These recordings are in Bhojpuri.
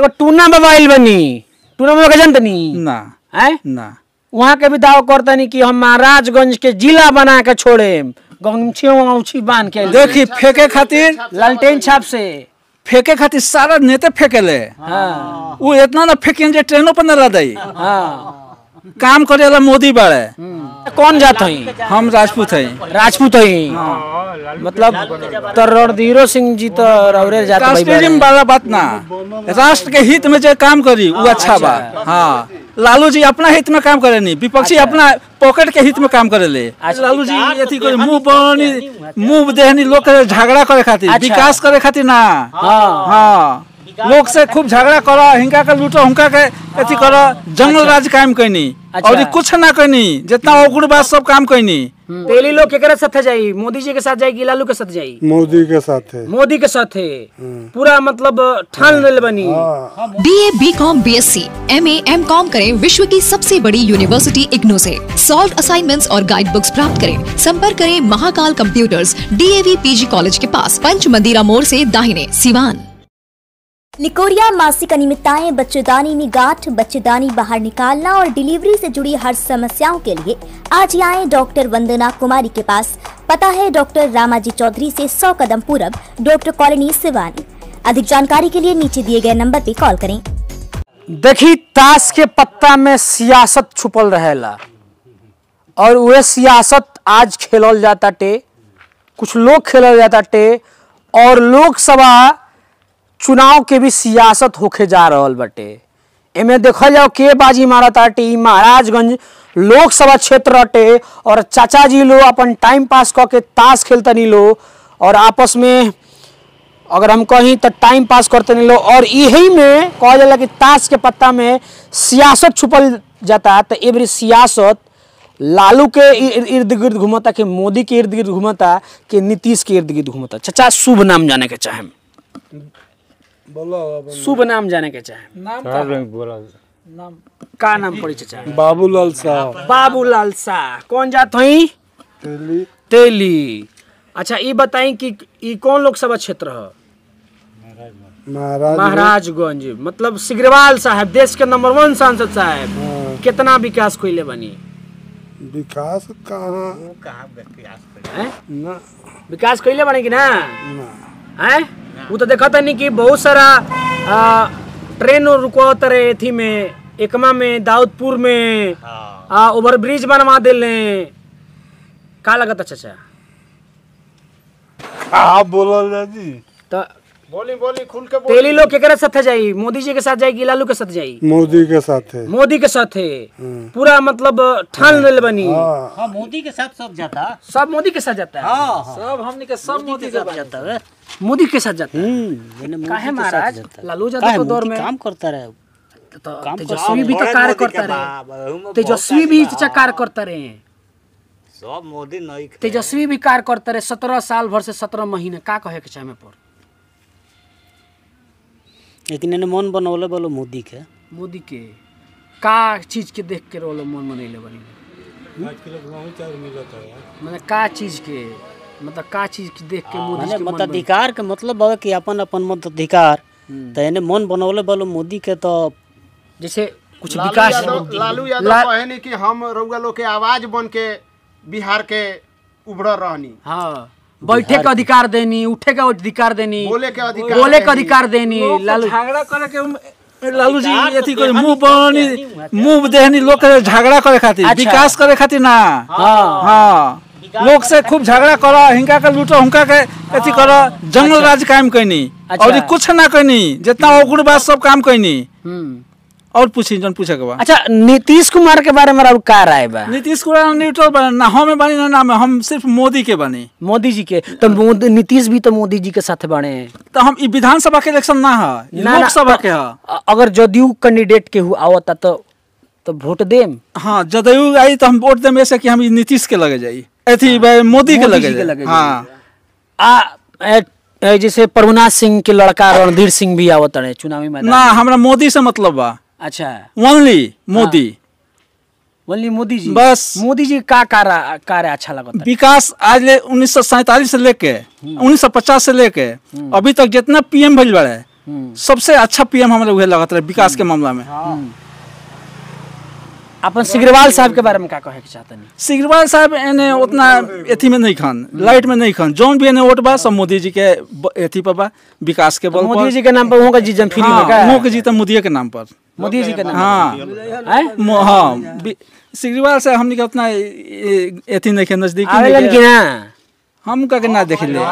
एगो टूना मोबाइल बनी टूना मोबाइल के जानतनी ना हैं ना वहाँ के भी दावा करतनी कि हम महाराजगंज के जिला बना के छोड़े गमछी वमछी बांध के देखी फेंके खातिर लालटेन छाप से फेंके खातिर सारा नेते फेंकेले हाँ वो इतना ना फेंकें जे ट्रेनों पर न रह दई हाँ काम करे वाला मोदी बाड़े कौन जात हई हम राजपूत हैं राजपूत हई मतलब तो रणधीरो सिंह जी तो रौरे जात भाई कास्टिज्म वाला बात ना राष्ट्र के हित में जो काम करी वो अच्छा बा हाँ लालू जी अपना हित में काम करे नहीं विपक्षी अपना पॉकेट के हित में काम करे ले लालू जी अथी करे मुंह बनी मुंह देहनी लोग के झगड़ा करे खातिर अच्छा। विकास करे खातिर ना हाँ हाँ लोग से खूब झगड़ा करो हिंका के लूटो हुनका के अथी करो जंगल राज कायम कैनी अच्छा। और ये कुछ ना कैनी जितना ओगुड़ बात सब काम कैनी तेली लोग केकरा साथ जाई मोदी जी के साथ जाई कि लालू के साथ जाई मोदी के साथ है मोदी के साथ है पूरा मतलब ठान लेल बनी B A B com B S C M A M com करें विश्व की सबसे बड़ी यूनिवर्सिटी इग्नू से सॉल्व असाइनमेंट्स और गाइड बुक्स प्राप्त करें संपर्क करें Mahakal computers DAV PG college के पास पंच मंदिरा मोड़ से दाहिने सिवान निकोरिया मासिक अनियमितताएं बच्चेदानी में गांठ बच्चेदानी बाहर निकालना और डिलीवरी से जुड़ी हर समस्याओं के लिए आज ही आए डॉक्टर वंदना कुमारी के पास पता है डॉक्टर रामाजी चौधरी से 100 कदम पूरब डॉक्टर कॉलोनी सिवानी अधिक जानकारी के लिए नीचे दिए गए नंबर पर कॉल करें देखी ताश के पत्ता में सियासत छुपल रहेला और वह सियासत आज खेलल जाता टे कुछ लोग खेलल जाता टे और लोकसभा चुनाव के भी सियासत होके जा रहल बाटे एमे देखल जाओ के बाजी मारत आटे ई महाराजगंज लोकसभा क्षेत्र अटे और चाचा जी लोग अपन टाइम पास क के ताश खेलतनी लो और आपस में अगर हम कहीं तो टाइम पास करते नहीं लो और यही में कहा जाला कि ताश के पत्ता में सियासत छुपल जाता है तो ये बड़ी सियासत लालू के इर- इर्द गिर्द घूमता कि मोदी के इर्द गिर्द घूमता कि नीतीश के इर्द गिर्द घूमता चाचा शुभ नाम जाने के चाहे शुभ नाम जाने के चाहे का नाम पड़ी चाचा बाबूलाल साहब बाबूलाल शाह कौन जात हई तेली तेली अच्छा ये बताई कि ई कौन लोकसभा क्षेत्र है महाराज महाराजगंज मतलब सिग्रीवाल साहब देश के नंबर वन सांसद साहब कितना विकास कोइले बनी विकास कहाँ हैं? ना विकास कोइले बने कि ना हैं वो तो देखा नहीं कि बहुत सारा आ, ट्रेन रुकवात रहे एथी में एकमा में दाऊदपुर में आ ओवर ब्रिज बनवा दिले का लगता चाचा आप बोलल जाजी तो बोली बोली खुल के तेली लोग केकरा साथ जाई मोदी जी के साथ जाई कि लालू के साथ जाई मोदी के साथ है मोदी के साथ है पूरा मतलब ठान लेल बनी हाँ मोदी के साथ सब जाता सब मोदी के साथ जाता है सब हमने के सब मोदी के जाता है मोदी के साथ जाता है हम्म काहे महाराज लालू काहे यादव के दौर मोदी में काम करता रहे तो तेजस्वी भी तो कार्य करता रहे तेजस्वी भी चाचा कार्य करता रहे सब मोदी नहीं तेजस्वी भी कार्य करता रहे सत्रह साल भर से सत्रह महीने का कहे के चाहे पर लेकिन इन्हें मन बनौले बोलो मोदी के मोदी के का चीज के देख के रोलो मन मनैले बनी मतलब का चीज के मतलब का चीज के देख के मोदी माने के मन बनी? मताधिकार के मतलब है कि अपन अपन मताधिकार तो इन्हें मन बनौले बोलो मोदी के तो जैसे कुछ विकास लालू यादव ला- कहे नहीं कि हम रउआ लोग के आवाज बन के बिहार के उभर रहनी हाँ बैठे का अधिकार देनी उठे का अधिकार देनी बोले के अधिकार बोले का देनी। अधिकार देनी लालू झगड़ा करे के लालू जी अथी करे मुंह बनी मुंह देहनी लोग के झगड़ा करे खातिर अच्छा। विकास करे खातिर ना हाँ हाँ लोग से खूब झगड़ा करो हिंका के लूटो हुनका के अथी करो जंगल राज कायम कैनी अच्छा। और ये कुछ ना कैनी जितना ओगुड़ बात सब काम कैनी हम्म। और पूछी जन पूछे के बा अच्छा नीतीश कुमार के बारे में राउर का राय बा नीतीश कुमार न्यूट्रल बने ना हम बानी ना ना में हम सिर्फ मोदी के बनी मोदी जी के तो मोदी नीतीश भी तो मोदी जी के साथ बने तो हम ई विधानसभा के इलेक्शन ना है ना, ना, लोकसभा तो- के है अ- अगर जदयू कैंडिडेट के हु आवता तो तो वोट देम हाँ जदयू आई तो हम वोट देम ऐसे कि हम ई नीतीश के लगे जाई अथी भाई मोदी के मोदी लगे जी के जाई लगे हाँ आ ए, ए, जैसे प्रभुनाथ सिंह के लड़का रणधीर सिंह भी आवत रहे चुनावी मैदान ना हमरा मोदी से मतलब बा अच्छा ओनली मोदी बोली मोदी जी बस। मोदी जी का कार्य कार्य अच्छा लगता विकास आज ले उन्नीस से लेके 1950 से लेके अभी तक जितना पीएम भइल बाड़े सबसे अच्छा पीएम हमरा उहे लगत रहे विकास के मामला में अपन सिग्रीवाल साहब के बारे में का कहे के चाहतनी सिग्रीवाल साहब एने उतना एथी में नहीं खान लाइट में नहीं खान जौन भी एने वोट बा सब मोदी जी के ब- एथी पर बा विकास के बल मोदी पर जी के नाम पर वहाँ का जीजन फ्री में का हाँ, के जीता मोदी के नाम पर मोदी जी के नाम हाँ हैं? मो- हाँ बि- सिग्रीवाल से हमनी के उतना ए- एथी नहीं के नजदीक आवेलन कि ना हम का के ना देख ले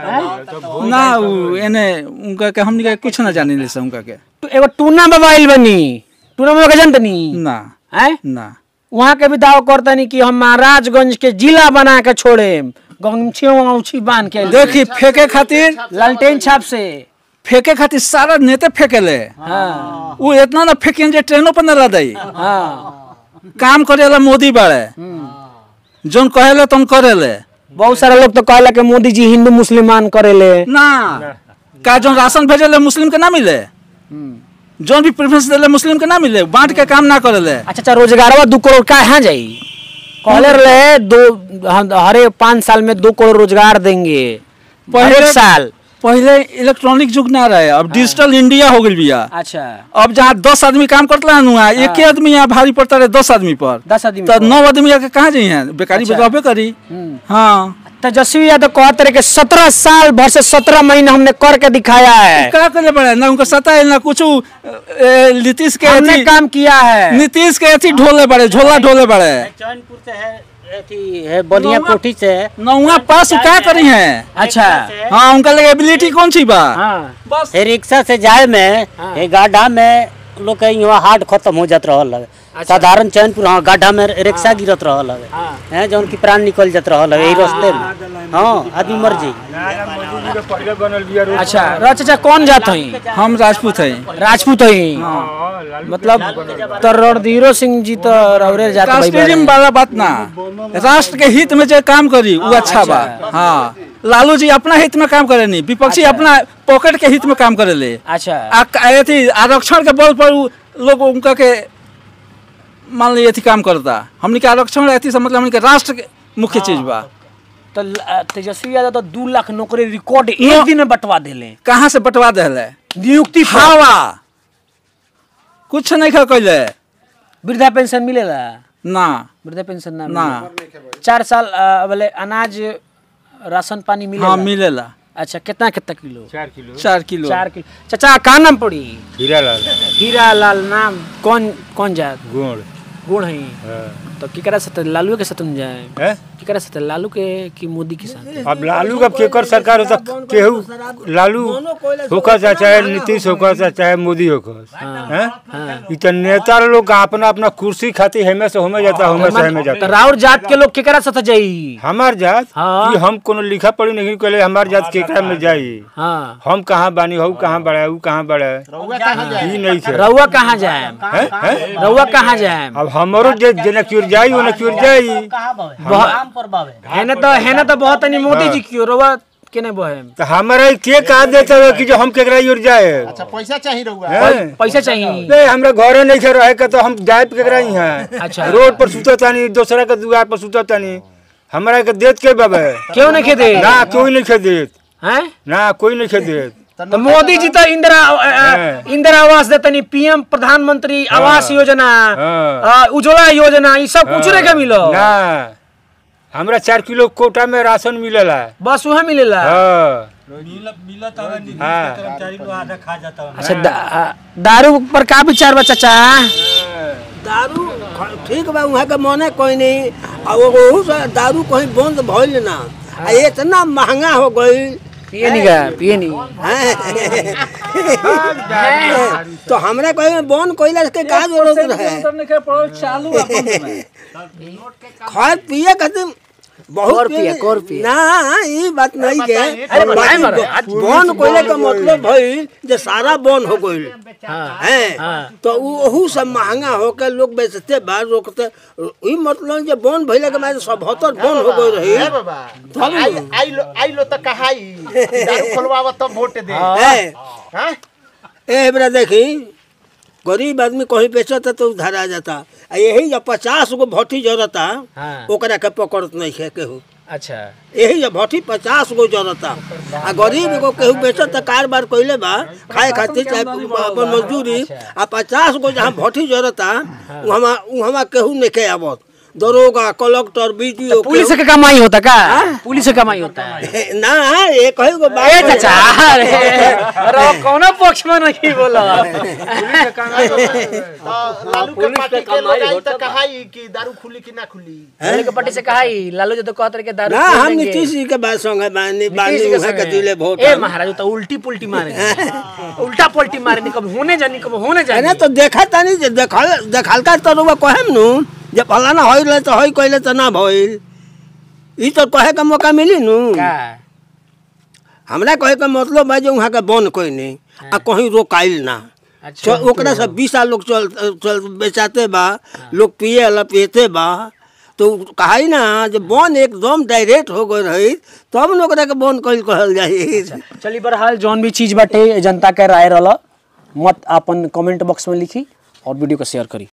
ना उ एने उनका के हमनी के कुछ ना जाने ले से उनका के तो एगो टूना मोबाइल बनी टूना मोबाइल का जानतनी ना हैं ना वहाँ के भी दावा करतनी कि हम महाराजगंज के जिला बना के छोड़े गमछी उछी बांध के देखी फेंके खातिर लालटेन छाप से फेंके खातिर सारा नेते फेंकेले हाँ वो इतना ना फेंकें जे ट्रेनों पर न रह हाँ काम करेला मोदी बाड़े जोन कहेले तुम करेले बहुत सारा लोग तो कहला कि मोदी जी हिंदू मुसलमान करेले ना का जोन राशन भेजेले मुस्लिम के ना मिले जोन भी प्रेफरेंस देले मुस्लिम के ना मिले बांट के काम ना करेले अच्छा अच्छा रोजगारवा दो करोड़ का यहाँ जाई कहले रहे दो हम- हरे पाँच साल में दो करोड़ रोजगार देंगे पहले- हर एक साल पहले इलेक्ट्रॉनिक युग ना रहे अब डिजिटल इंडिया हो गई बिया अच्छा अब जहाँ दस आदमी काम करता है नुआ एक ही आदमी यहाँ भारी पड़ता रहे दस आदमी पर दस आदमी तो पर। नौ आदमी आके कहाँ जाइए बेकारी अच्छा। बेचबे करी हाँ तेजस्वी यादव कहते रहे कि सत्रह साल भर से सत्रह महीना हमने करके दिखाया है क्या करे पड़े ना उनका सता है ना कुछ नीतीश के हमने अथी- काम किया है नीतीश के अथी ढोले बड़े झोला ढोले बड़े चैनपुर से है अथी है बलिया कोठी से है नौवा पास क्या करी है अच्छा हाँ उनका लगे एबिलिटी कौन सी बा हाँ बस ये रिक्शा से जाए में ये गाढ़ा में लोग के यहाँ हार्ट खत्म हो जात रहल है साधारण चैनपुर हाँ गाढ़ा में रिक्शा गिरत रहल है हैं जौन की प्राण निकल जात रहल है यही रास्ते में हाँ आदमी मर जी अच्छा रो चाचा कौन जात हई हम राजपूत हैं राजपूत हई मतलब तो रणधीरो सिंह जी तो रौरे जात भाई कास्टिज्म वाला बात ना राष्ट्र के हित में जो काम करी वो अच्छा बा हाँ लालू जी अपना हित में काम करे नहीं विपक्षी अपना पॉकेट के हित में काम करे ले अच्छा आ क- अथी आरक्षण के बल पर उ लोग उनका के मान ली अथी काम करता हमनी के आरक्षण अथी से मतलब हमनी के राष्ट्र के मुख्य चीज बा तो ल- तेजस्वी यादव तो दू लाख नौकरी रिकॉर्ड एक दिन में बंटवा देले कहाँ से बंटवा दिले नियुक्ति पर। हवा कुछ नहीं खा कैले वृद्धा पेंशन मिलेला ना वृद्धा पेंशन ना ना मिलेला। चार साल अ, बोले अनाज राशन पानी मिलेला हाँ मिलेला अच्छा कितना कितना किलो चार किलो चार किलो चाचा का नाम पड़ी हीरालाल हीरा लाल नाम कौन कौन जात गुण गुण है तो केकरा साथ लालू के साथ में जाए है केकरा साथ लालू के कि मोदी के साथ अब लालू का केकर सरकार होता केहू लालू होकर चा चाहे नीतीश होकर चा चाहे मोदी होकर हैं इ त नेता लोग अपना अपना कुर्सी खातिर हेमे से होमे जाता होमे से हेमे तो जाता राउर जात के लोग केकरा साथ जाई हमार जात हाँ। ये हम कोनो लिखा पढ़ी नहीं कहले हमार जात केकरा में जाई हाँ हम कहाँ बानी हऊ कहाँ बड़ा ऊ कहाँ बड़ा ई नहीं थे रउआ कहाँ जाए हैं हैं रउआ कहाँ जाए अब हमारो जे जेना क्योर जाई ओना क्योर जाई काम पर बावे है ना तो है ना तो बहुत नहीं मोदी जी क्यों रउआ के नहीं बहे तो हमारा के कहा देता है कि जो हम केकरा योर जाए अच्छा पैसा चाहिए रहुआ हैं? पैसा चाहिए नहीं हमरा घरे नहीं खे रहे के तो हम जाए केकरा ही हैं अच्छा। रोड पर सुता तानी दूसरा के दुआर पर सुता तानी हमरा के देत के बाबे क्यों नहीं खेदे ना कोई नहीं खे देत हैं ना कोई नहीं खे देत तो मोदी जी तो इंदिरा अ, अ, इंदिरा आवास देतनी पीएम प्रधानमंत्री आवास योजना हाँ। अ, उज्ज्वला योजना ई सब कुछ नहीं के मिलो ना हमरा चार किलो कोटा में राशन मिलेला बस वहाँ मिलेला हाँ हाँ अच्छा दा, अ, दारू पर का विचार बा चाचा दारू ठीक बा वहाँ के मने कोई नहीं आ वो ओहू से दारू कहीं बंद भइल ना आ इतना महंगा हो गई पिए नहीं गा पिए नहीं तो हमरा कहीं बंद कइला के का जरूरत रहे चालू खैर पिए खातिर बहुत कौर पिए, कौर पिए। ना ई बात नहीं के अरे बताए मरे, आज बंद कइले का मतलब भइल जे सारा बंद हो गइल हैं तो उ ओहू से महंगा होके लोग बेचते बा रोकते ई मतलब जे बंद भइले के बाद सब हतर बंद हो गई रही ए बाबा आई आई लो आई लो तो कहाई दारू खोलवावा तब वोट दे हैं हाँ ए बरा देखी गरीब आदमी कहीं बेचता तो उधार आ जाता आ यही जब पचास गो भट्टी जरता हाँ। ओकरा के पकड़त नहीं है केहू अच्छा यही जब भट्टी पचास गो जरता आ गरीब एगो केहू बेचत त कारोबार कइले बा खाए खातिर चाहे अपन मजदूरी आ पचास गो जहाँ भट्टी जरता वहाँ वहाँ केहू नहीं के आवत दरोगा कलेक्टर बीडीओ पुलिस के कमाई होता का पुलिस के कमाई होता है ना ये कहे गो बात ए है। चाचा अरे अरे कोनो पक्ष में नहीं बोला तो लालू के पार्टी के लोग आई तो कहा कि दारू खुली कि ना खुली लालू के पार्टी से कहा ही लालू जो तो कहते रहे कि दारू ना पी हम लेंगे। नीतीश जी के बात संगे बानी नीतीश बानी जी के उहे के संगे। दिले वोट ए महाराज तो उल्टी पुल्टी मारे उल्टा पुल्टी मारे नहीं कब होने जानी कब होने जानी अरे तो देखा तानी जे देखल देखल का तो रुआ कहेम नु जे फलाना होइल तो होई कइले तो ना भइल ई तो कहे का मौका मिली नु का हमरा कहे का मतलब बा जे वहाँ के बन कोई नहीं आ कहीं रोकाइल ना अच्छा चल ओकरा से बीस साल लोग चल चल बेचाते बा लोग पिए वाला पियते बा तो कहाई ना जे बन एकदम डायरेक्ट हो गई रही तब न ओकरा के बन कइल कहल जाई चली बहरहाल जौन भी चीज बाटे जनता के राय रहला मत अपन कमेंट बॉक्स में लिखी और वीडियो को शेयर करी